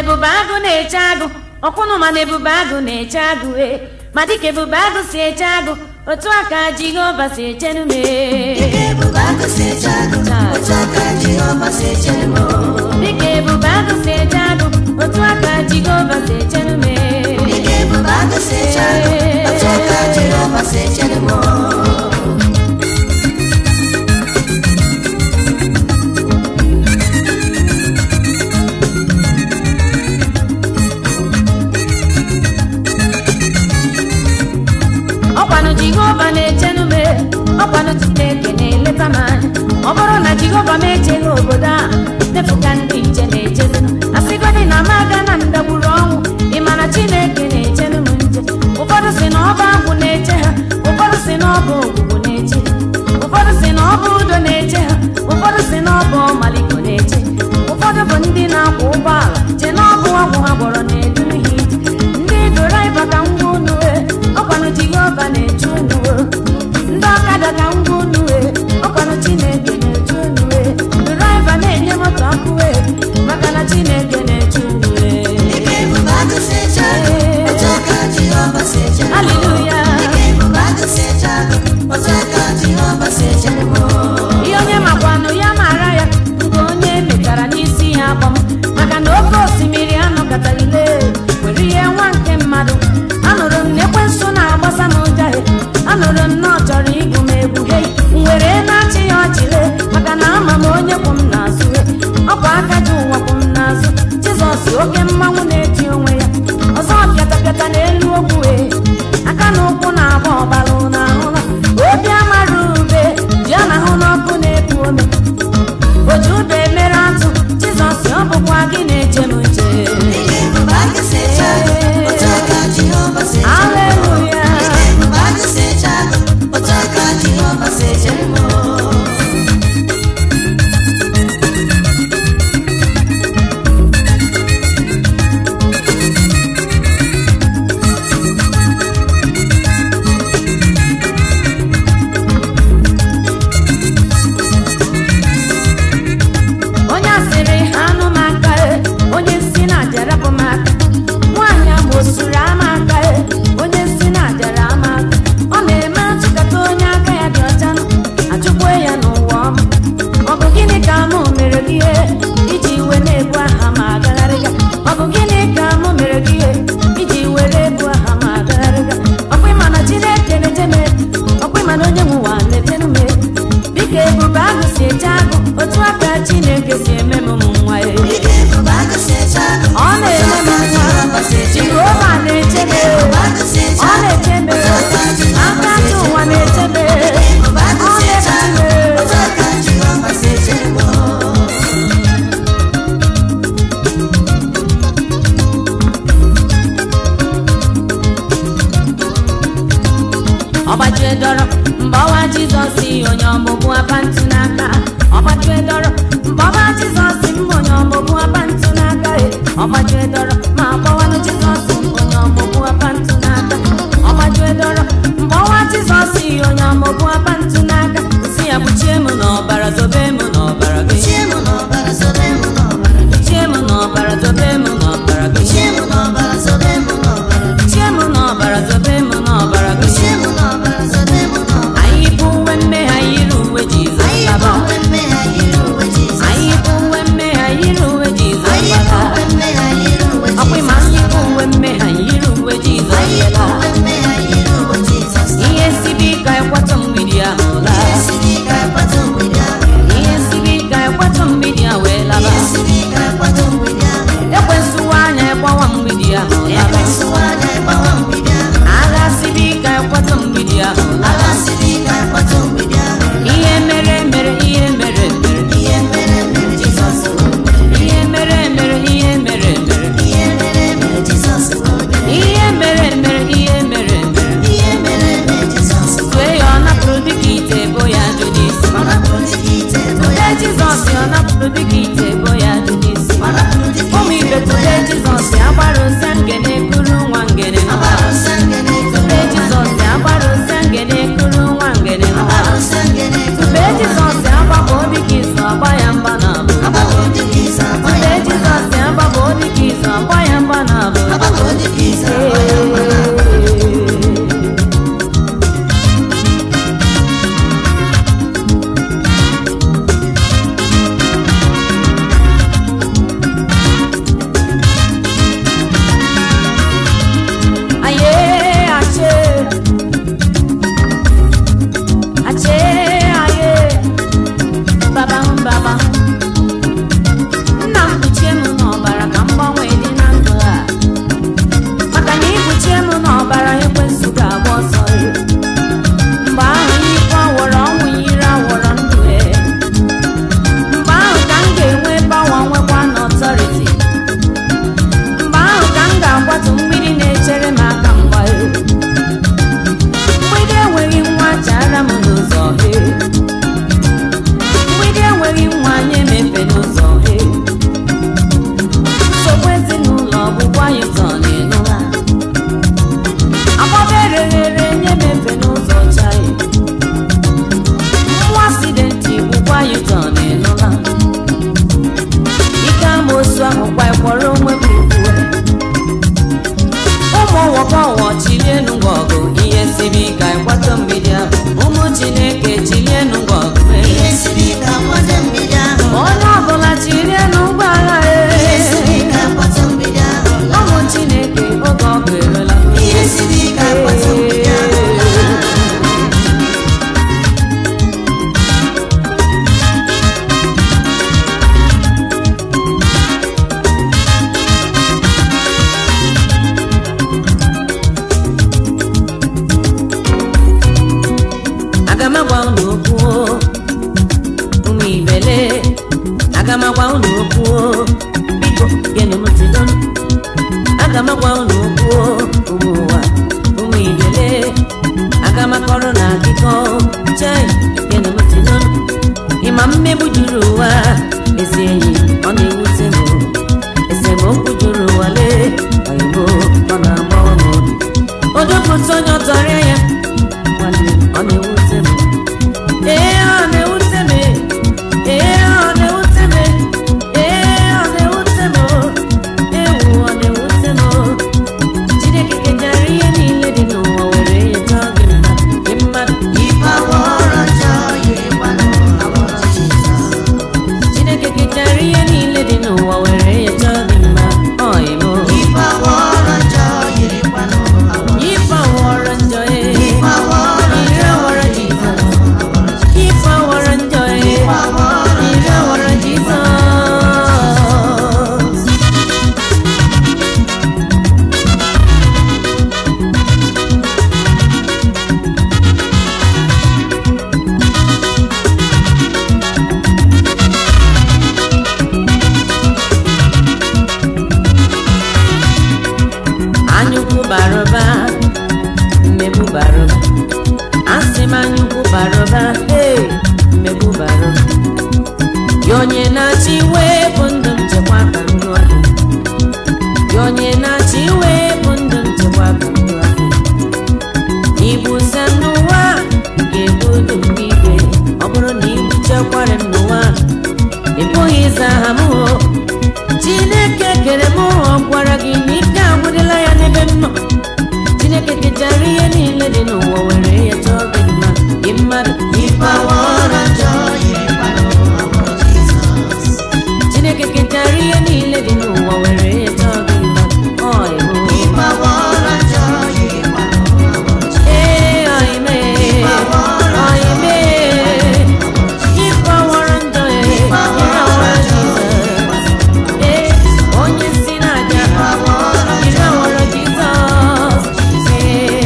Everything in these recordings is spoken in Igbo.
ebube agụ na-eche agụ ọkwụnụ ma na ebube agụ na-eche agụ e ma dịka ebube agụ si eche agụ otu a ka jehova si echenu m Dịka ebube agụ si eche agụ, otu aka Jehova si echere m. dịka ebube agụ si eche agụ otu a ka jehova si echenu m Dịka ebube agụ si eche agụ, otu aka Jehova si echere m. ọkwanụ jehova na-echenu m ọkwanụ chineke na-eleta m anya ọ bụrụ na jehova m echeghị obodo a depụta ndị nche na-echezi asịgodị na m aga na ndagburu ọnwụ ị ma na chineke na-echenu m nche ụfọdụ si na ọ bụ agwụ na-eche ha ụfọdụ si na ọ bụ ogbugbu na-eche ha ụfọdụ si na ọ bụ udo na-eche ha ụfọdụ si na ọ bụ ọmaliko na-eche ụfọdụ bụ ndị na-akwọ ụgbọala che na ọ bụ ọgwụ ha gwọrọ na-eduru ha ije ndị draiva ka ngwa unu wee ọkwanụ jehova na-eche unu wee ndị ọkada ka ngwa unu wee ọkwanụ chineke na-eche unu wee draiva na-enye moto ọkụ wee maka na chineke na-eche unu wee Dịka ebube agụ si eche agụ, otu aka Jehova si echere m. haleluya Dịka ebube agụ si eche agụ, otu aka Jehova si echere m. ihe onye makwanụ ya mara ya nke onye metara n'isi ya agbam maka na oke osimiri anọkọtaghịle were ihe nwa nke mmadụ anụrụ m na ekwensu na-agbasa m ụjahị anụrụ m na ọ chọrọ igbu m egbu hei m were na-achị ya ọchịle maka na ama m onye kwụ m n'azụ he ọ bụ aka ji ụwa kwụ m n'azụ jizọs oke mmanwụ na-eti onwe ya ọzọ pịatapịata n'elu ogwu wee aka na ụkwụ na-agba ọbalụ n'ahụla obi amara ube ji a na-ahụ n'ọkụ na-ebu ome oji ube mere atụ jizọs ọ bụkwa gị na-eche m nche Dịka ebube agụ si eche agụ, otu aka Jehova si echere m. Haleluya. Dịka ebube agụ si eche agụ, otu aka Jehova si echere m. onye asịrị anụ m aka e, onye si na ajarapụ m aka nwaanyị ahụ osuru ama aka e, onye si na ajara ama aka ọ na-eme achụkata onye aka ya dị ọcha nụ, achụkwe ya n'ụwa ọma ọ bụ gịnị ka mụ mere gị ihe iji iwe na-ebu aha ma agagharịga ọ bụ gịnị ka mụ mere gị ihe iji were ebu aha ma agagharịga ọkwa ịma na chineke na-eche m ọkwa ịma na onye nwe ụwa na-etenu m dịka ebube agụ si eche agụ otu aka chineke si eme m ụmụ nwa ya Dịka ebube agụ si eche agụ, ọ na-eme m otu aka Jehova si nwa echere m. jehova na-eche m Dịka ebube agụ si eche ọ agụ, na-eche m otu aka Jehova aka si ji echere ụwa m. na-eche m Ebube agụ ọ si eche agụ, na-eche otu aka Jehova si echere m. ọgbajie dọrọ mgbe ọwa jizọs onye ọmụmụ apantụ n'aka ọgbajie dọrọ mgbe ọwa jizọs mma onye ọmụmụ apantụ n'aka e ọgbajie dọrọ ma gbawanụ jizọs onye ọmụmụ apantụ n'aka ọgbajie dọrọ mgbe ọwa jizọs onye ọmụmụ apantụ n'aka si ya kpuchie m n'ọbara zobe m n'ọbara gị Chie m n'ọbara, zobe m n'ọbara gị. kpuchie m n'ọbara zobe m n'ọbara gị Chie m n'ọbara, zobe m n'ọbara gị. kpuchie m n'ọbara zobe m n'ọbara gị Chie m n'ọbara, zobe m n'ọbara gị. anyị bụ uwe mmehie anyị yiri uwe jizọs Anyị bụ laba uwe mmehie, anyị yiri uwe Jizọs. anyị bụ uwe mmehie anyị yiri uwe jizọs Anyị bụ laba uwe mmehie, anyị yiri uwe unu okwu ụmụ ibele aga m agwa unu okwu biko genu m ntị n'onu aga m agwa unu okwu ụmụ ụwa ụmụ ibele aga m akọrọ na akụkọ chai genu m ntị n'onu ịma mmegbu juru ụwa ezi enyi ọ na-ewute m esemokwu juru ụwa lee oyibo ọ na-agba ọnụ obi odopụta onye ọtọrịa ya nwanne ọ na-ewute m ee ọ na-ewute m ee ọ na-ewute m ee ọ na-ewute m ewu ọ na-ewute m chineke kejara ihe niile dị n'ụwa were ya chọọ gị mma gị mmadụ Ife awọrọ njọ yiri gbanụ awọrọ Jizọs. chineke kejara ihe niile dị n'ụwa were ya chọọ gị mma ọyịmo Ife awọrọ njọ yiri gbanụ awọrọ ife awọrọ njọ ee Ife awọrọ ire njọ awọrọ yiri jizọs gbanụ awọrọ Jizọs. ife awọrọ njọ ee Ife awọrọ ire njọ awọrọ yiri jizọs anyukwu bara ụba mmegbu bara ụba asị m anyukwu bara ụba ee mmegbu bara ụba ya onye na-achị iwe bụ ndụ nchekwa ka ndụ ọdụ ya onye na-achị iwe bụ ndụ nchekwa ka ndụ ọdụ ibu se n'ụwa ga-ebu dum n'igwe ọ bụrụ na ibu chekwara m n'ụwa ị pụghị ịza aha m o chineke kere m ọ gwara gị na ike agwụdịla ya n'ebe m nọ chineke kechara ihe niile dị n'ụwa were ya chọọ gị mma gị mmadụ Ife awọrọ njọ yiri gbanụ awọrọ Jizọs. chineke kechara ihe niile dị n'ụwa were ya chọọ gị mma ọ ịhụ Ife awọrọ njọ yiri gbanụ awọrọ Jizọs. ee ọime ọime ife ọwọrọ njọ ee Ife ihe awọrọ ọwọrọ njọ jizọs yiri gbanụ ee onye si n'aja Ife awọrọ ire njọ ọwọrọ jizọs ee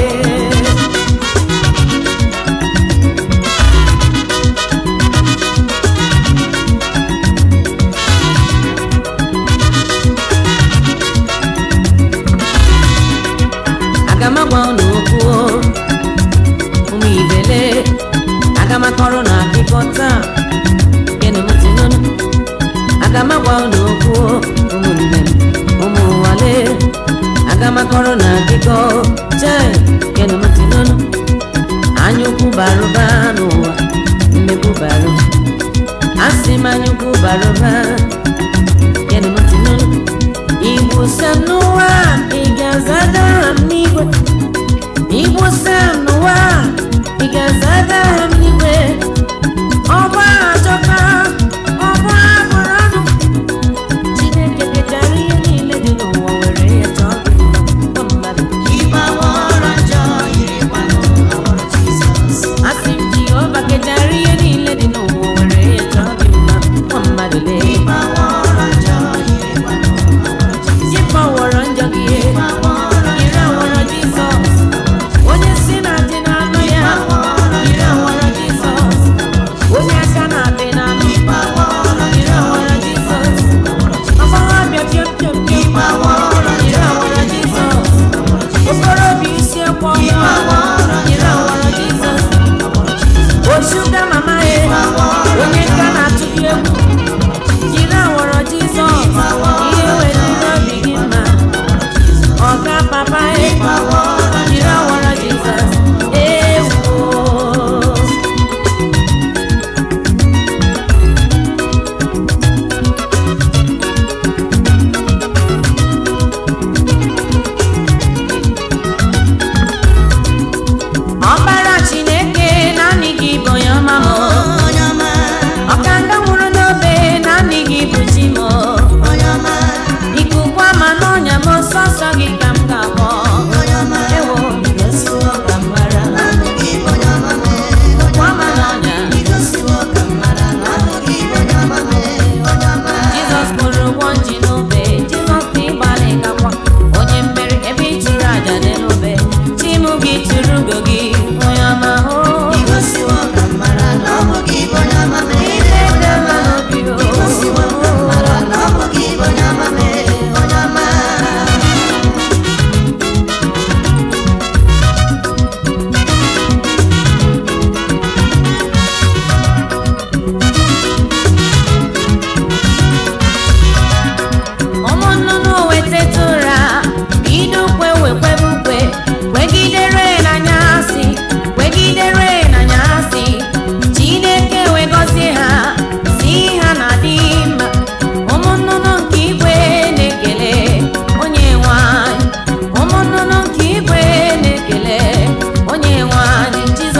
aga m agwa unu okwu o, ụmụ ibele aga m akọrọ na akụkọ taa gịnị m ntị n'onu aga m agwa unu okwu o, ụmụnne m ụmụ nwale aga m akọrọ na akụkọ chee gịnị m ntị n'onu anyaukwu bara ụba n'ụwa mmegbu bara ụba asị m anyaukwu bara ụba gịnị m ntị n'onu igbo sem n'ụwa ị ga-azada ha m n'igwe igbo sem n'ụwa ị ga-azada ha m n'igwe ọgba achọka ọgba bụrụ ọnụ chineke kechara ihe niile dị n'ụwa were ya chọọ gị mma gwa mmadụ Ife awọrọ njọ yiri gbanụ awọrọ Jizọs. asị m jehova kechara ihe niile dị n'ụwa were ya chọọ gị mma gwa mmadụ lee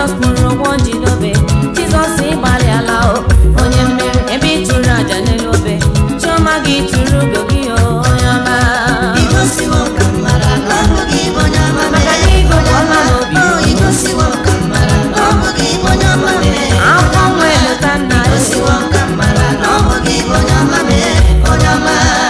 jizọs mụrụ ụgwọ jidobe jizọs ịgbalịala o onye mmeri ebe ị tụrụ aja n'elu obe chiọma gị tụrụ ugo gị o onye ọma igosiwo m ka m mara na ọ bụ gị bụ onye ọma Maka na mee ịgụ bụ onye ọma ọma n'obi. o igosiwo m ka m mara na ọ bụ gị bụ onye ọma mee akwụkwọ nwa eleta nna ya igosiwo m ka m mara na ọ bụ gị bụ onye ọma mee onye ọma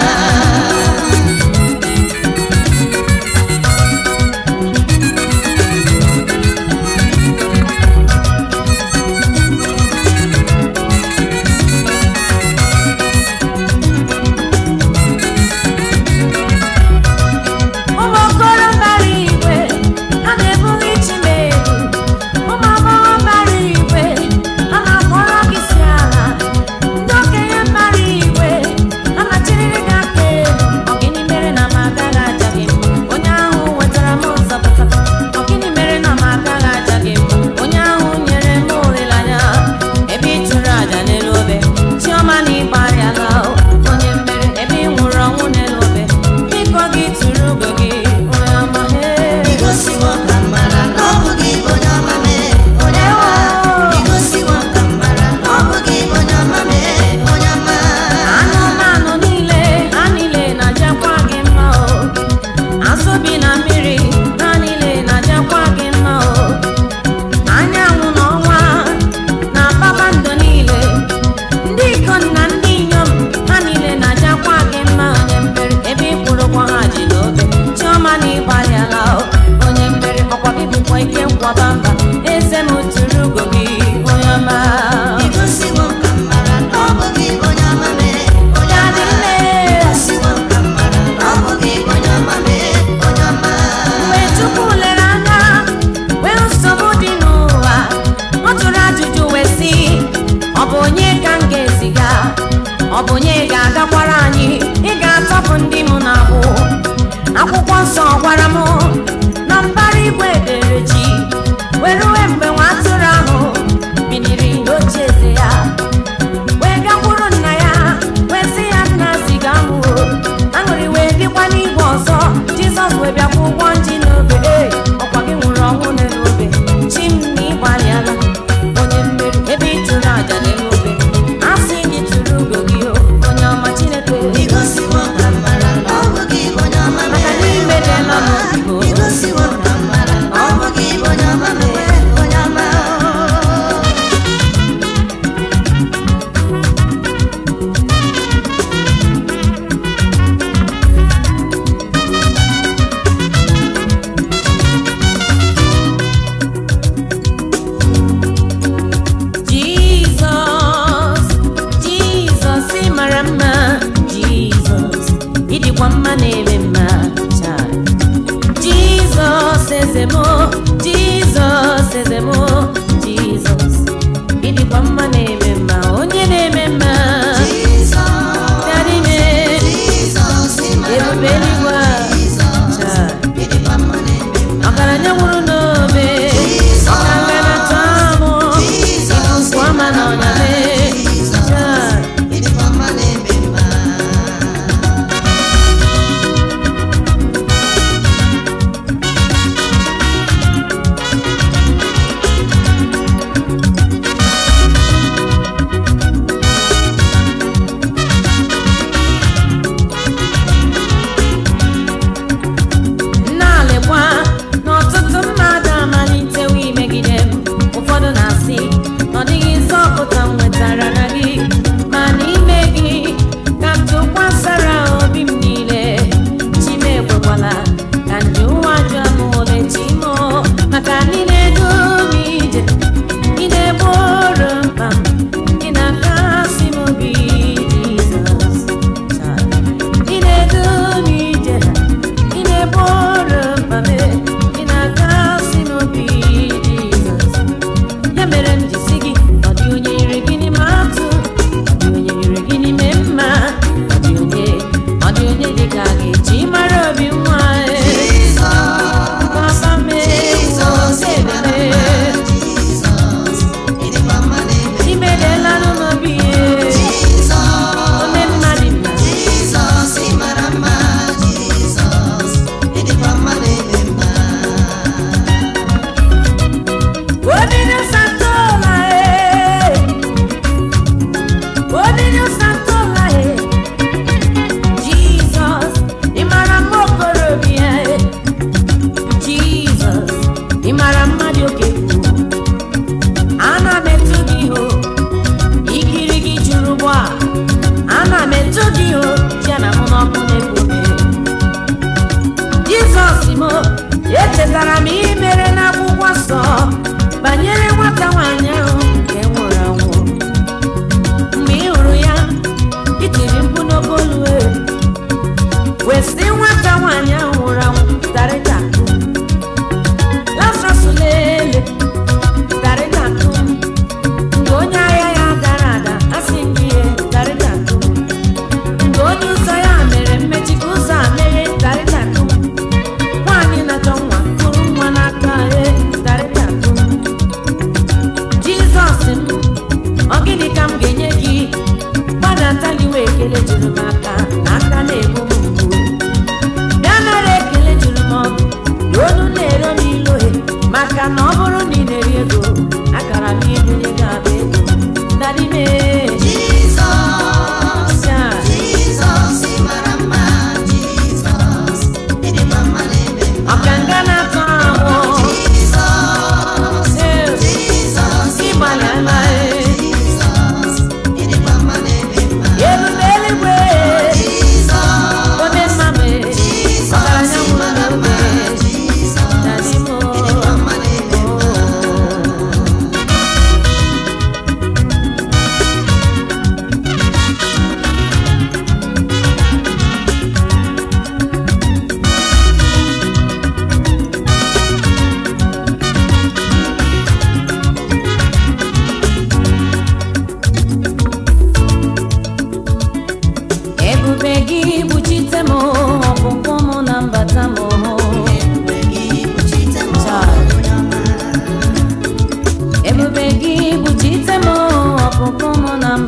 ụmụ okoro bara igwe ha na-ebuli chimedu ụmụ agbọghọ bara igwe ha na-akpọrọ gị si ala ndị okenye bara igwe ha na-achịrịrị gị aka elu ọgịnị mere na m agaghị aja gị mma onye ahụ wetara m nzọpụta ọgịnị mere na m agaghị aja gị mma onye ahụ nyere m olileanya ebe ị chụrụ aja n'elu obe chiọma na ịgbarịala onye mmeri ebe ị nwụrụ ọnwụ n'elu obe biko gị tụrụ ugo gị onye ọma Hey. igosiwo m ka m mara na ọ bụ gị bụ onye ọma mee onye ọma igosiwo m ka m mara na ọ bụ gị bụ onye ọma mee onye ọma anụmanụ niile ha niile na-ajakwa gị mma o azụ bi na mmiri ha niile na-ajakwa gị mma o anyanwụ na ọnwa na kpakpando niile ndị ikom na ndị inyom ha niile na-ajakwa gị mma onye mmeri ebe ị kwụrụkwa ha ji n'obe chiọma na ịgbalịala o onye mmeri ọkwa gị bụkwa ike nkwaba mba eze m tụrụ ugo gị onye ọma igosiwo m ka m mara na ọ bụ gị bụ onye ọma mee onye Daddy ọma nne. igosiwo m ka m mara na ọ bụ gị bụ onye ọma mee onye ọma mgbe chukwu lere anya wee nsogbu dị n'ụwa ọ jụrụ ajụjụ wee sị ọ bụ onye ka m ga-eziga ọ bụ onye ga-agakwara anyị ị ga-atọpụ ndị m na-agbụ akwụkwọ nsọ gwara m na mbara igwe dere ji wee ruwe mgbe nwa atụrụ ahụ biniri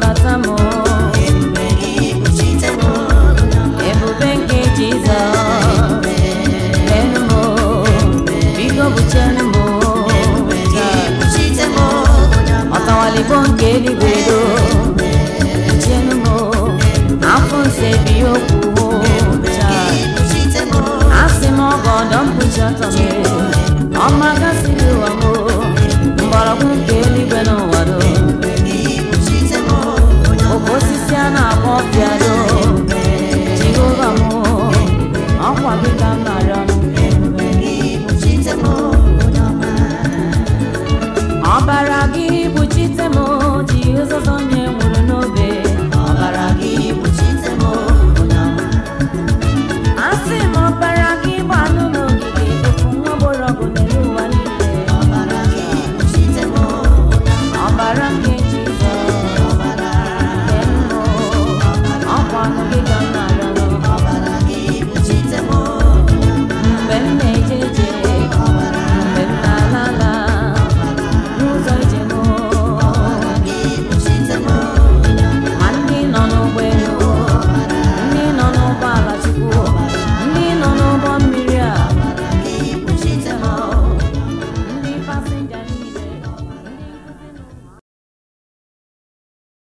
zọpụta m ebube gị kpuchite m ebube nke jizọs lenu m biko buchenu m kpuchite m ọtawalibo nke eluigwe do buchenu m afọ nse bi okwu kpuchite m asị m ọgọdọ mkpuchi ọtọ m ọma gasịrị ụwa m mgbọrọgwụ nke eluigwe n'ụwa do kpuchite m oke osisi a na-akpọ ọbịado jehova m ọkwa gị ka m na-arịọ kpuchite m ọbara gị kpuchite m jehova nye